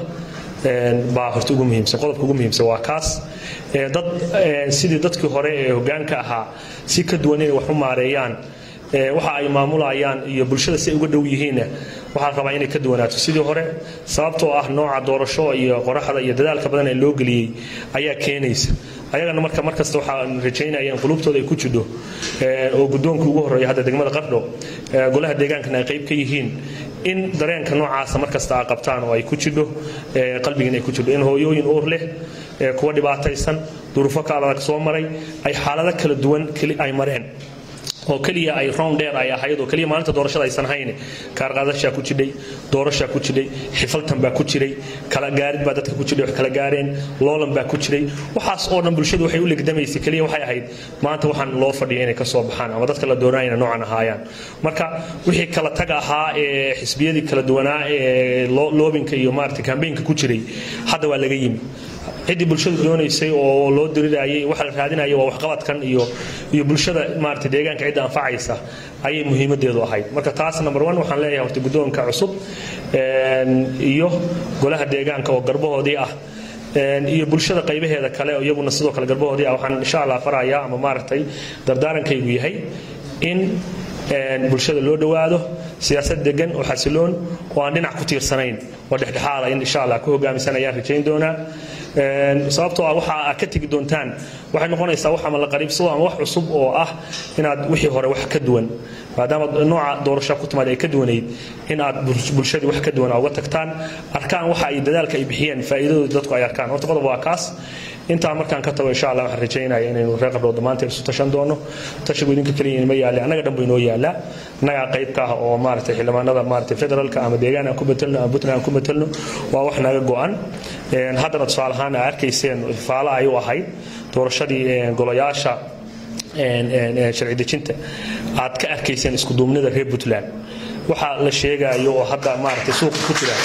baa horta ugu muhiimsan qodobka ugu muhiimsan waa kaas dad sidii dadkii hore ee hoggaanka ahaa si ka duwan inay wax u maareeyaan waxa ay maamulayaan iyo bulshada si ay uga dhow yihiinna waxaa la rabaa inay ka duwanaato sidii hore sababtoo ah nooca doorasho iyo qoraxda iyo dadaalka badan ee loo geliyey ayaa keenaysa ayagana marka markasta waxaan rajaynaya in qulubtooda ay ku jidho oo guddoonka ugu horreeya hadda degmada qardho golaha deegaankana ay qayb ka yihiin in dareenka noocaasa markasta a qabtaan oo ay ku jidho qalbigiin ay ku jidho in hooyooyin uur leh kuwa dhibaataysan duruufo ka adag soo maray ay xaalado kala duwan ay mareen oo keliya ay rown dheer ay ahayd oo keliya maalinta doorashada aysan hayn kaarqaadashaa ku jidhay doorashaa ku jidhay xifaltan baa ku jiray kala gaarid baa dadka ku jidhay wax kala gaareen loolan baa ku jiray waxaas oo dhan bulshadu waxay u legdamaysay keliya waxay ahayd maanta waxaan loo fadhiya inay ka soo baxaan ama dadka la doonayna noocan ahaayaan marka wixii kala tag ahaa ee xisbiyadii kala duwanaa ee loobinka iyo maarata kambeynka ku jiray hadda waa laga yimi ciddii bulshadu doonaysay oo loo dirirayay waxa la raadinaya waa waxqabadkan iyo iyo bulshada maarata deegaanka cidda anfacaysa ayay muhiimadeedu ahayd marka taas number one waxaan leeyahay horta guddoonka cusub iyo golaha deegaanka oo garbahoodii ah iyo bulshada qaybaheeda kale oo iyaguna sidoo kale garbahoodii ah waxaan insha allah farayaa ama maaragtay dardaarankaygu yahay in bulshada loo dhowaado siyaasad degan oo xasiloon oo aan dhinac ku tiirsanayn oo dhexdhexaada in insha allah ku hogaamisan ayaan rajayn doonaa sababtoo ah waxa aad ka tegi doontaan waxay noqonaysaa wax ama la qariibsado ama wax cusub oo ah inaad wixii hore wax ka duwan maadaama nooca doorasha ku timaad ay ka duwanayd in aad bulshadii wax ka duwan uga tagtaan arkaan waxa ay dadaalka ay bixiyeen faa'iidadooda dadku ay arkaan horta qodob waa kaas intaa markaan ka tago insha allah waxaan rajaynaya inaynu reer qabdhood dhammaanteen isu tashan doono tashigu idinka keliya inma yaale annaga dhan buu inoo yaalaa annagaa qayb ka ah oo maaragtay xildhibaanada maaragtay federaalka ama deegaan aan ku betelno ama puntland aan ku betelno waa wax naga go'an haddana tusaale ahaan aa arkayseen faalo ay u ahayd doorashadii golayaasha sharci dejinta aad ka arkayseen iskuduubnida reer puntland waxa la sheegayo oo hadda maaragtay suuqa ku jira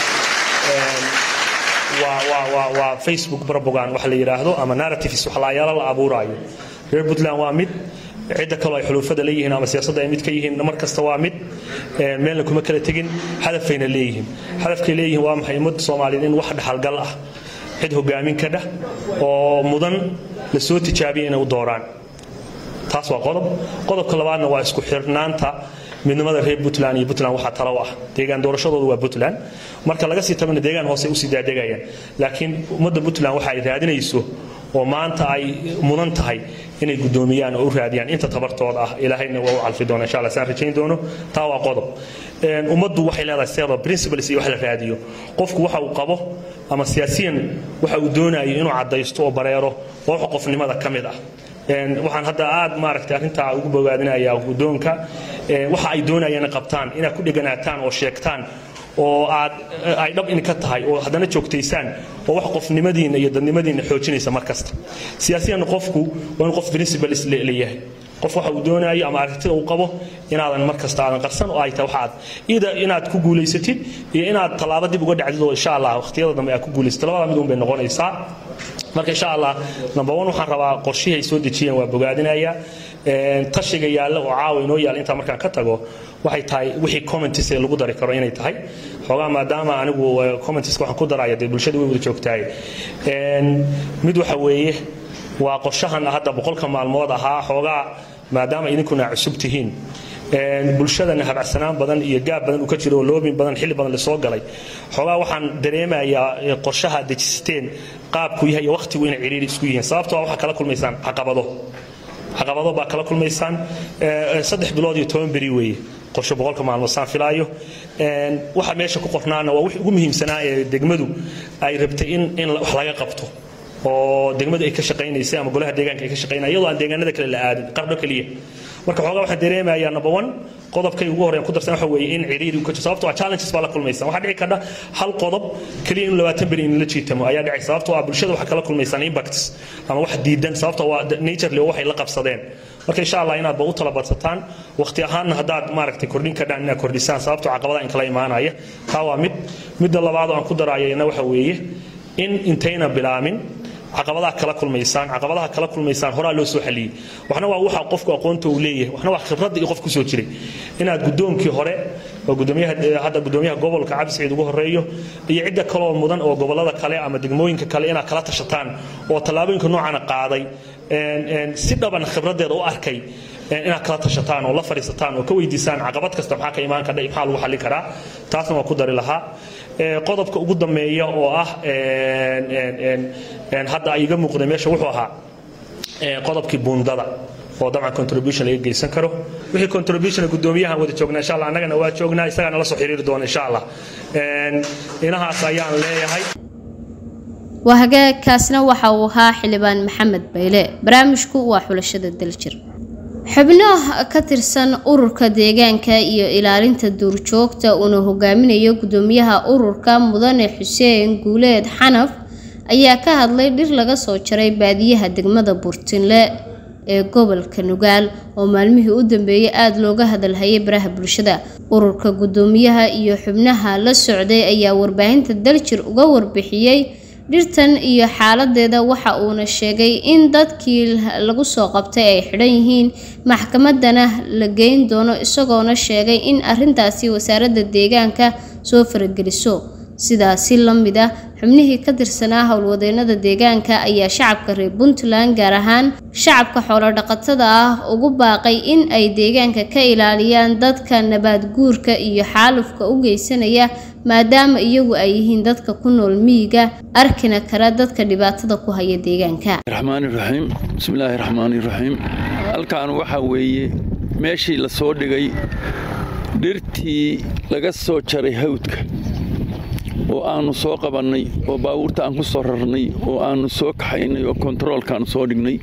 waa facebook propagan wax la yidhaahdo ama narratives wax laayaalo la abuuraayo reer puntland waa mid cidda kaloo ay xuluufada leeyihiin ama siyaasadda ay mid ka yihiin mar kasta waa mid meelna kuma kala tegin hadafayna leeyihiin hadafkay leeyihiin waa maxay ummadda soomaaliyeed in wax dhaxalgal ah cid hogaamin ka dhah oo mudan la soo tijaabiya inay u dooraan taas waa qodob qodobka labaadna waa isku xirnaanta midnimada reer puntland iyo puntland waxaa talo ah deegaan doorashadoodu waa puntland marka laga sii tabana deegaan hoose usii daadegayaan laakiin ummadda puntland waxa ay raadinayso oo maanta ay mudan tahay inay guddoomiyaan oo u raadiyaan inta tabartooda ah ilaahayna waa u calfi doona insha allah saan rajayn doono taa waa qodob ummaddu waxay leedahay seeda principles iyo wax la raadiyo qofku waxa uu qabo ama siyaasiyan waxa uu doonayo inuu caddaysto oo bareero oo wax qofnimada ka mid ah waxaan hadda aad maaragtay arrintaa ugu bogaadinayaa guddoonka waxa ay doonayaan qabtaan inaad ku dheganaataan oo sheegtaan oo aad ay dhab in ka tahay oo haddana joogtaysaan oo wax qofnimadiinna iyo dadnimadiinna xoojinaysa mar kasta siyaasiyan qofku waa in qof principles leeyahay qof waxa uu doonayo ama aragtida uu qabo inaadan mar kasta aadan qarsan oo ay tahay waxaad ida inaad ku guulaysatid iyo inaad tallaabo dib uga dhacdid oo insha allah waqtiyada dambe aad ku guulaysatid labada mid un bay noqonaysaa marka insha allah number one waxaan rabaa qorshihii ay soo dejiyeen waa bogaadinaya tashiga yaalla oo caawa inoo yaalla intaa markaan ka tago waxay tahay wixii commentis ee lagu dari karo inay tahay xoogaa maadaama anigu commentiska waxaan ku daraya dee bulshada way wada joogtahay mid waxa weeye waa qorshahan hadda boqolka maalmood ahaa xoogaa maadaama idinkuna cusub tihiin bulshadana habacsanaan badan iyo gaab badan uu ka jiro oo loobin badan xilli badan lasoo galay xoogaa waxaan dareemayaa qorshaha dejisteen qaabku yahay iyo waqtigu inay ciriiri isku yihiin sababtoo waxaa kala kulmaysaan caqabado caqabado baa kala kulmaysaan saddex bilood iyo toban beri weeye qorshe boqolka maalmood saan filaayo waxa meesha ku qornaana waa wixii ugu muhiimsanaa ee degmadu ay rabtay in in wax laga qabto oo degmadu ay ka shaqaynaysay ama golaha deegaanka ay ka shaqaynaya iyadoo aan deegaanada kale la aadin qardho keliya marka xoogaa waxaan dareemayaa number one qodobkay ugu horreyn ku darsan waxa weeye in ciriiri uu ka jiro sababtoo ah challenges baa la kulmaysan waxaa dhici karta hal qodob keliya in labaatan beri in la jiitamo ayaa dhacay sababtoo ah bulshada waxaa kala kulmaysaan impacts ama wax diidan sababtoo waa naturely oo waxay la qabsadeen marka insha allah inaad ba u talabarsataan waqti ahaanna haddaad maaragtay kordhin kadhaan inaad kordhisaan sababtoo caqabadaha in kala imaanaya taa waa mid midda labaad oo aan ku darayayna waxa weeye in intayna bilaamin caqabadaha kala kulmaysaan caqabadaha kala kulmaysaan horaa loo soo xaliyey waxna waa waxa qofku aqoonta uu leeyahay waxna waa khibradda iyo qof ku soo jiray inaad guddoonkii hore oo gudoomiyaha hadda gudoomiyaha gobolka cabdi saciid ugu horeeyo iyo cidda kaloo mudan oo gobolada kale ama degmooyinka kale inaad kala tashataan oo tallaabooyinka noocana qaaday si dhaban khibraddeeda u arkay inaad kala tashataan oo la fadhiisataan oo ka weydiisaan caqabad kasta maxaa ka imaan kadha maxaa lagu xallin karaa taasna waa ku dari lahaa qodobka ugu dambeeya oo ah hadda ay iga muuqday meesha wuxuu ahaa qodobkii buundada oo dabcan contribution laga geysan karo wixii contribution gudoomiyahan wada joognaa insha allah annagana waa joognaa isagana la soo xiriiri doona insha allah inahaas ayaan leeyahay waa hagaagkaasna waxa uu ahaa xildhibaan maxamed bayle barnaamijku waa xulashada daljir xubno ka tirsan ururka deegaanka iyo ilaalinta duurjoogta uuna hogaaminayo gudoomiyaha ururka mudane xuseen guuleed xanaf ayaa ka hadlay dhir laga soo jaray baadiyaha degmada burtinle ee gobolka nugaal oo maalmihii u dambeeyay aada looga hadalhayay baraha bulshada ururka gudoomiyaha iyo xubnaha la socday ayaa warbaahinta daljir uga warbixiyey dhirtan iyo xaaladeeda waxa uuna sheegay in dadkii lagu soo qabtay ay xidhan yihiin maxkamadana la geyn doono isagoona sheegay in arintaasi wasaaradda deegaanka soo farageliso sidaasi la mid ah xubnihii ka tirsanaa howlwadeenada deegaanka ayaa shacabka reer puntland gaar ahaan shacabka xoolodhaqatada ah ugu baaqay in ay deegaanka ka ilaaliyaan dadka nabaad guurka iyo xaalufka u geysanaya maadaama iyagu ay yihiin dadka ku nool miyiga arkina kara dadka dhibaatada ku haya deegaanka raxmaani raxiim bismillaahi raxmaani raxiim halkan waxaa weeye meeshii la soo dhigay dhirtii laga soo jaray hawdka oo aannu soo qabannay oo baabuurta aan ku soo rarnay oo aannu soo kaxaynay oo kontaroolkaannu soo dhignay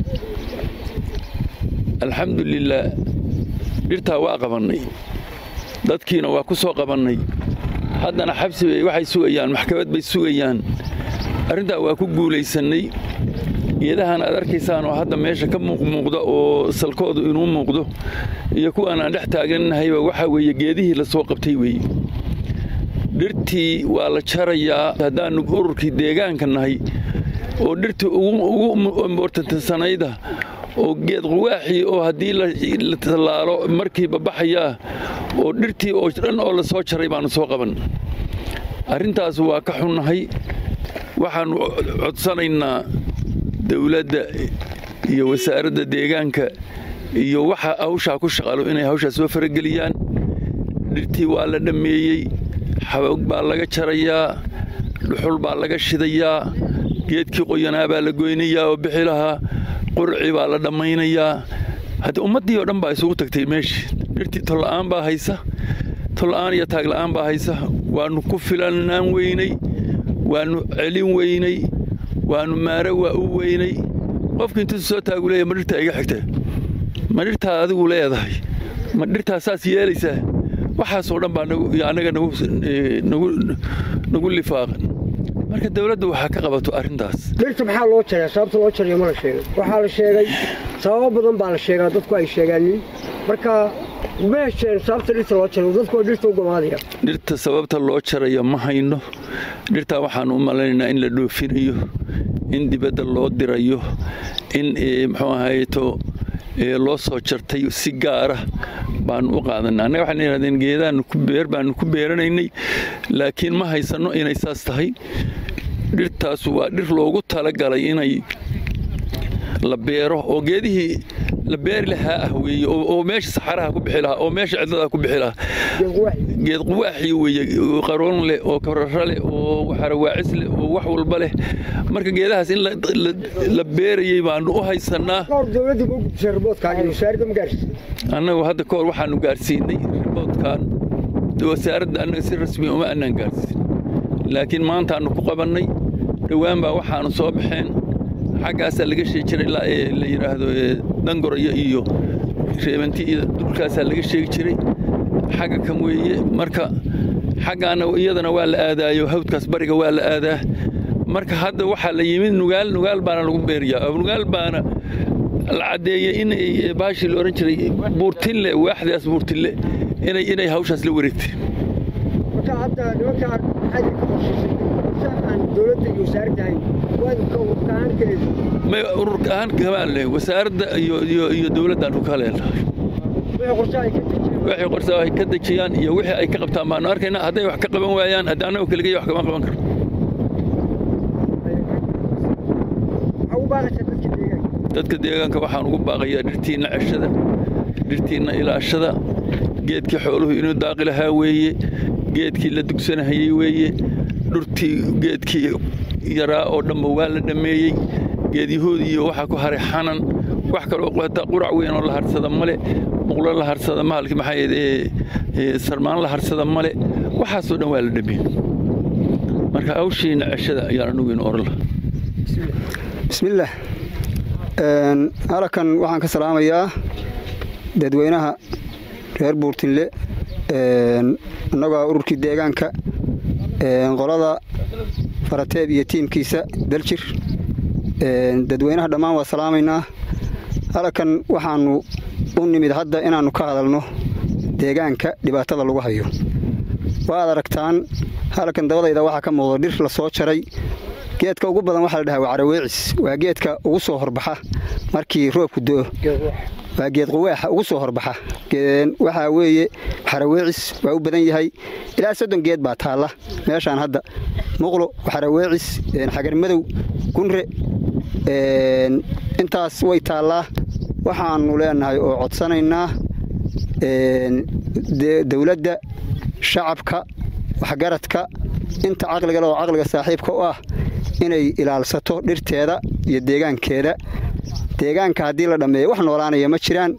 alxamdulilaah dhirtaa waa qabannay dadkiina waa ku soo qabannay haddana xabsi bay waxay sugayaan maxkamad bay sugayaan arrintaa waa ku guulaysannay geedahan aad arkaysaan oo hadda meesha ka muuqmuuqda oo salkoodu inuu muuqdo iyo kuwaan aan dhex taaganahayba waxaa weeye geedihii la soo qabtay weeye dhirtii waa la jarayaa haddaannu ururkii deegaanka nahay oo dhirtii ugu importansanayda oo geed quwaaxii oo haddii la tallaalo markiiba baxayaa oo dhirtii oo dhan oo la soo jaray baannu soo qaban arrintaas waa ka xunnahay waxaannu codsanaynaa dowladda iyo wasaaradda deegaanka iyo waxa hawshaa ku shaqalo inay hawshaa soo farageliyaan dhirtii waa la dhammeeyey xaboog baa laga jarayaa dhuxul baa laga shidayaa geedkii qoyanaa baa la goynayaa oo bixi lahaa qurci baa la dhammaynayaa haddii ummaddii oo dhan baa isugu tagtay meeshii dhirtii tolla'aan baa haysa tolla'aan iyo taagla'aan baa haysa waannu ku filannaan weynay waannu celin weynay waannu maare waa u weynay qofki intuu soo taagu leeya ma dhirtaa iga xigta ma dhirtaa adigu leedahay ma dhirtaa saas yeelaysaa waxaasoo dhan baa annaga nagu lifaaqan marka dowladda waxaa ka qabato arrintaas dhirta maxaa loo jaraa sababta loo jarayo ma la sheegay waxaa la sheegay sababo badan baa la sheegaa dadku ay sheegaanin marka ma hesheen sababta dhirta loo jarayo dadku waa dhirta u gumaadaya dhirta sababta loo jarayo ma hayno dhirtaa waxaanu u malaynaynaa in la dhoofinayo in dibadda loo dirayo in muxuu ahayto loo soo jartay si gaara baanu u qaadanay annaga waxaan yidhahdeen geedaannu ku beer baanu ku beeranaynay laakiin ma haysanno inay saas tahay dhirtaasu waa dhir loogu talagalay inay la beero oo geedihii la beeri lahaa ah weeye oo meesha saxaraha ku bixi lahaa oo meesha cidlada ku bixi lahaa geed quwaaxii weeye qaroon leh oo karara leh oo xarawaacis leh oo wax walba leh marka geedahaas in la beerayey baanu u haysannaa annagu hadda kahor waxaanu gaarsiinay riboodkan wasaaradda annaga si rasmi uma annaan gaarsiin laakiin maantaannu ku qabannay dhowaan baa waxaanu soo baxeen xaggaasaa laga sheegi jiray ilaa ee la yidhaahdo dangoroyo iyo reebanti iyo dhulkaasaa laga sheegi jiray xagga kan weeye marka xaggaana iyadana waa la aadaayo hawdkaas bariga waa la aadaa marka hadda waxaa la yimid nugaal nugaal baana lagu beeriyaa nugaal baana la caddeeyey in baashii la odhan jiray buurtille waaxdaas buurtille inay inay hawshaas la wareegtay marka hadda nimankaan maxaa idinka qorshaysay aan dowladda iyo wasaaradda ahayn waa idinka ururka ahaan kaleed may ururka ahaan kamaan leh wasaaradda iyo iyo iyo dowladdaanu ka leenahay wixii qorshe ay ka dejiyeen wixii qorsa ay ka dejiyaan iyo wixii ay ka qabtaan baanu arkaynaa hadday wax ka qaban waayaan haddii annagu keligay wax kama qaban karno waxaa u baaqaysaa dadka deegaanka dadka deegaanka waxaan ugu baaqayaa dhirtiinna ceshada dhirtiinna ilaashada geedkii xooluhu inuu daaqi lahaa weeye geedkii la dugsanahayey weeye dhurtii geedkii yaraa oo dhanba waa la dhammeeyey geed yahuud iyo waxaa ku haray xanan wax kaloo hataa qurac weyn oo la harsada male muqlo la harsada mahalki maxaa sarmaan la harsada male waxaasoo dhan waa la dhammeeyey marka hawshiina ceshada ayaan anugu in oran lahaa bismillaah halkan waxaan ka salaamayaa dadweynaha reer buurtinle annagoo ururkii deegaanka qolada farateeb iyo tiimkiisa daljir dadweynaha dhammaan waa salaamaynaa halkan waxaannu u nimid hadda inaannu ka hadalno deegaanka dhibaatada lagu hayo waad aragtaan halkan dabadayda waxaa ka muuqda dhir la soo jaray geedka ugu badan waxaa la dhahaa waa caraweecis waa geedka ugu soo horbaxa markii roobku do'o waa geed quwaaxa ugu soo horbaxa waxaa weeye xaraweecis waa u badan yahay ilaa soddon geed baa taalla meeshaan hadda muqlo xaraweecis xagarmadow gunre intaas way taallaa waxaannu leenahay oo codsanaynaa dowladda shacabka waxgaradka inta caqliga le oo caqliga saaxiibka u ah inay ilaalsato dhirteeda iyo deegaankeeda deegaanka haddii la dhammeeyo wax noolaanaya ma jiraan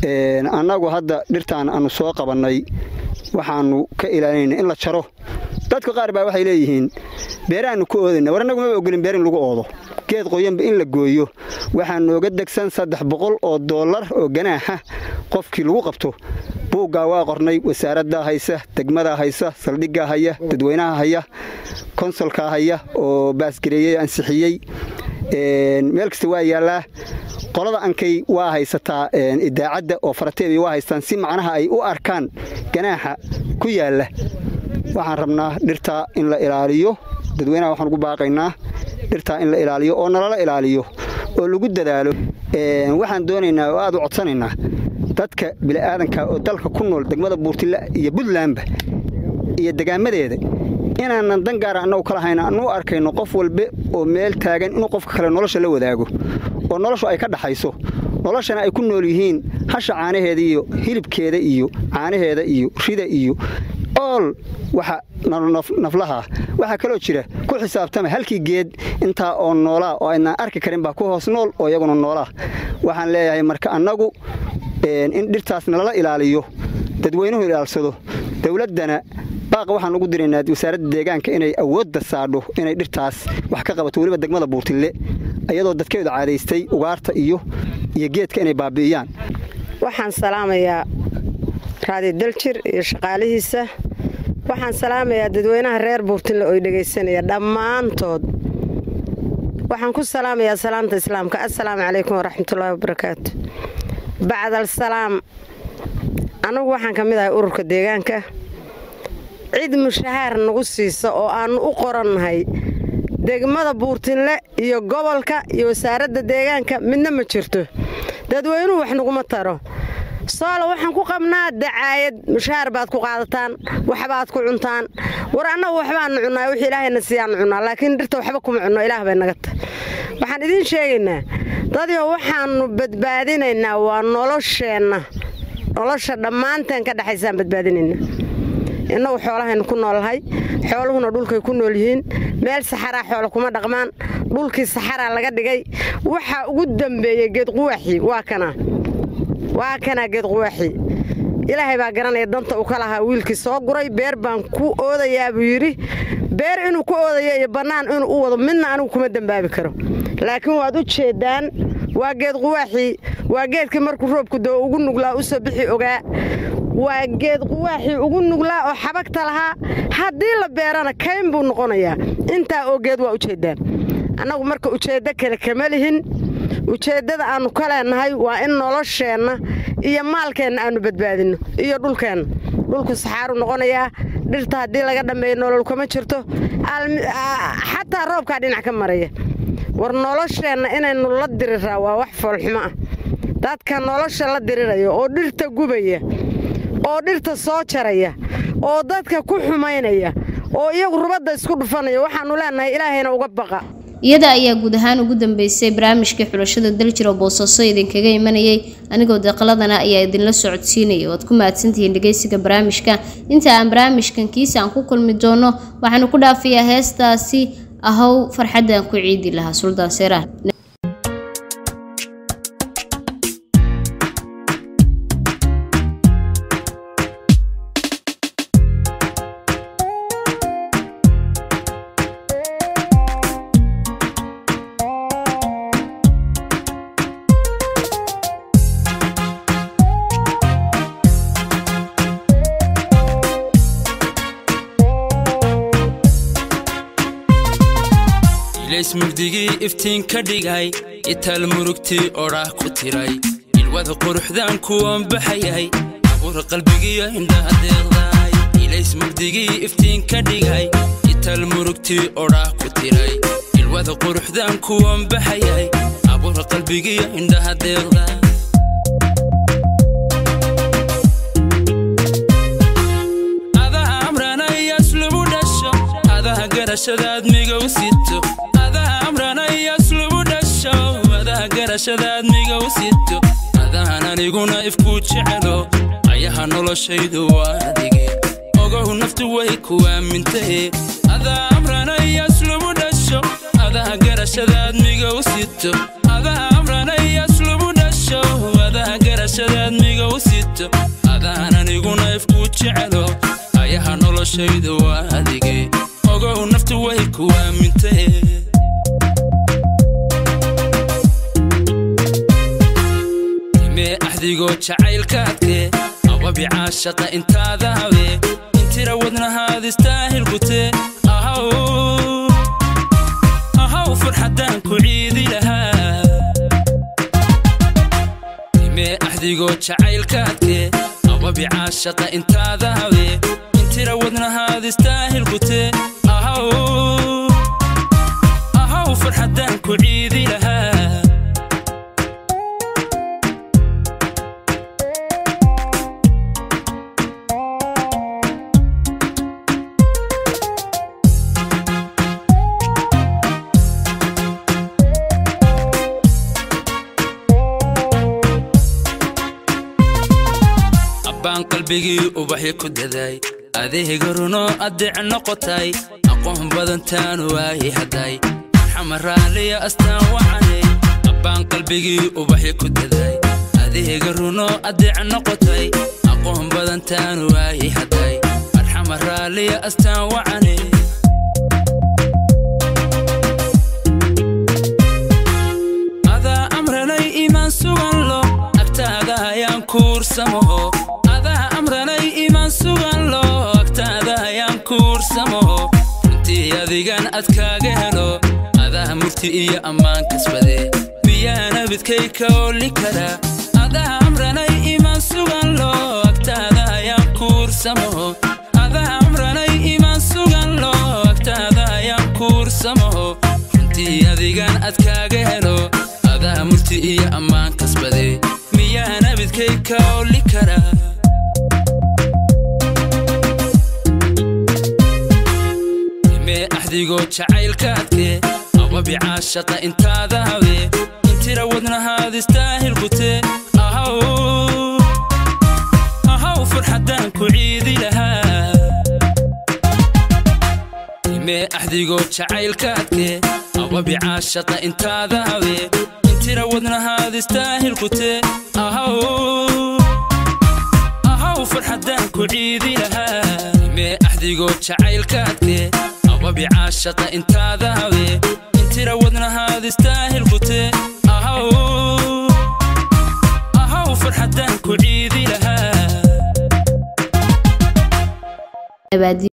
annagu hadda dhirtaan aanu soo qabannay waxaannu ka ilaalinayna in la jaro dadka qaar baa waxay leeyihiin beeraannu ku oodayna war annagu maba ogolin beer in lagu oodo geed qoyanba in la gooyo waxaa nooga degsan saddex boqol oo dollar oo ganaaxa qofkii lagu qabto buuggaa waa qornay wasaaraddaa haysa degmadaa haysa saldhiggaa haya dadweynaha haya konsolkaa haya oo baasgareeyey ansixiyey meel kasta waa yaallaa qolada ankay waa haysataa idaacadda oo farateeday waa haystaan si macnaha ay u arkaan ganaaxa ku yaalla waxaan rabnaa dhirtaa in la ilaaliyo dadweynaha waxaan ugu baaqaynaa dhirtaa in la ilaaliyo oo nalala ilaaliyo oo lagu dadaalo waxaan doonaynaa oo aad u codsanaynaa dadka bili'aadanka oo dalka ku nool degmada buurtilla iyo buntlandba iyo degaamadeeda inaanan dan gaara annagu kala hayna anu arkayno qof walbe oo meel taagan inuu qofka kale nolosha la wadaago oo noloshu ay ka dhaxayso noloshana ay ku nool yihiin hasha caanaheeda iyo hilibkeeda iyo caanaheeda iyo rida iyo ool waxa naflaha waxaa kaloo jira ku xisaabtama halkii geed intaa oo noolaa oo aynaan arki karin baa ku hoos nool oo iyaguna noolaa waxaan leeyahay marka annagu in dhirtaas nalala ilaaliyo dadweynuhu ilaalsado dowladdana baaqa waxaan ugu diraynaa wasaaradda deegaanka inay awoodda saadho inay dhirtaas wax ka qabato weliba degmada buurtille iyadoo dadkeedu caadaystay ugaarta iyo iyo geedka inay baabi'iyaan waxaan salaamayaa raadi daljir iyo shaqaalihiisa waxaan salaamayaa dadweynaha reer buurtinle oo dhegaysanaya dhammaantood waxaan ku salaamayaa salaamta islaamka assalaamu calaykum waraxmatullaahi wabarakaatu bacdal salaam annagu waxaan ka mid ahay ururka deegaanka cid mushahaar nagu siisa oo aannu u qorannahay degmada buurtinle iyo gobolka iyo wasaaradda deegaanka midna ma jirto dadweynuhu wax naguma taro soolo waxaan ku qabnaa dacaayad mushahaar baad ku qaadataan waxbaad ku cuntaan war annagu waxbaannu cunnaa wixii ilaahayna siiyaannu cunnaa laakiin dhirta waxba kuma cunno ilaah bay naga tahay waxaan idiin sheegaynaa dadyo waxaannu badbaadinaynaa waa nolosheenna nolosha dhammaanteen ka dhexaysaan badbaadinaynaa innagu xoolahaynu ku noolnahay xooluhuna dhulkay ku nool yihiin meel saxaraa xoolo kuma dhaqmaan dhulkii saxaraa laga dhigay waxaa ugu dambeeyey geedquwaaxii waa kanaa waa kanaa geedquwaaxii ilaahay baa garanaya danta uu ka lahaa wiilkii soo guray beer baan ku oodayaa buu yidhi beer inuu ku oodayo iyo bannaan inuu u wado midna anigu kuma dembaabi karo laakiin waad u jeeddaan waa geed quwaaxii waa geedkii markuu roobku doo ugu nuglaa u soo bixi ogaa waa geed quwaaxii ugu nuglaa oo xabagta lahaa haddii la beerana kayn buu noqonayaa intaa oo geed waa ujeeddaan annagu marka ujeeddo kale kama lihin ujeeddada aannu ka leennahay waa in nolosheenna iyo maalkeenna aannu badbaadinno iyo dhulkeenna dhulku saxaaru noqonayaa dhirta haddii laga dhammeeyo nolol kama jirto xataa roobkaa dhinac ka maraya war nolosheenna inaynu la diriraa waa wax foolxumo ah dadka nolosha la diriraya oo dhirta gubaya oo dhirta soo jaraya oo dadka ku xumaynaya oo iyagu rubadda isku dhufanaya waxaannu leennahay ilaahayna uga baqa iyada ayaa guud ahaan ugu dambeysay barnaamijkii xulashada daljir oo boosaaso idinkaga imanayay anigoo deeqaladana ayaa idinla socodsiinaya waad ku mahadsantihiin dhegeysiga barnaamijka inta aan barnaamijkan kiisa aan ku kulmi doono waxaanu ku dhaafayaa heestaasi ahow farxaddaan ku ciidi lahaa suldaan seeraar mugdigii iftiin ka dhigay itaal murugtii odhaah ku tiray ilwada quruxdaan kuwan baxayay abuur qalbigiyo indhaha deeqdaay ilays mugdigii iftiin ka dhigay itaal murugtii odhaah ku tiray ilwada quruxdaan kuwan baxayay abuur qalbigiyo indhaha deeqdaay adaa amranayas lagu dhasho adaa garashadaad migow sito garashadaad migow sito adahan aniguna ifkuu jecelo ayaha noloshaydu waa adige ogow naftu way ku aamintahe adaa amranayas lagu dhasho adaa garashadaad migow sito adaa amranayas lagu dhasho adaa garashadaad migow sito adahan aniguna ifkuu jecelo ayaha nolosha noloshayda waa adige ogow naftu way ku aamintee imee axdigoo jacaylkaadkee ababi caashaqa intaada habe intira wadnahaad istaahil gutee ahaw ahaw farxaddaan ku ciidi lahaa imee axdigoo jacaylkaadkee ababi caashaqa intaada habe intira wadnahaad istaahil gutee ahaw ahaw farxaddaan ku ciidi lahaa abbaan qalbigii ubaxi ku daday adeega runo addeec noqotay aqoon badantaanu waayi hadday marxama raaliya astaan wacanay abbaan qalbigii ubaxi ku daday adeega runo addeec noqotay aqoon badantaanu waayi hadday marxama raaliya astaan wacanay adaa amranay imaan sugan lo agtaada ayaan kuursamaho adaa amranay imaan sugan lo agtaada ayaan kuursamaho runtii adigan ad kaaga helo adaa murti iyo ammaan kasbade miyaana bidkay ka oli kara adaa amranay imaan sugan lo agtaada ayaan kuursamaho adaa amranay imaan sugan lo agtaada ayaan kuursamaho runtii adigan ad kaaga helo adaa murti iyo ammaan kasbade miyaana bidkay ka oli kara imee axdigoo jacaylkaadkee ababi caashaqa intaada habe intira wadnahaad istaahil gutee ahaw ahaw farxaddaan ku ciidi lahaa imee axdigoo jacaylkaadkee ababi caashaqa intaada habe intira wadnahaad istaahil gutee ahaw ahaw farxaddaan ku ciidi lahaa imee axdigoo jacaylkaadkee ababi caashaqa intaada habe intira wadnahaad istaahil gutee ahaw ahaw farxaddaan ku ciidi lahaa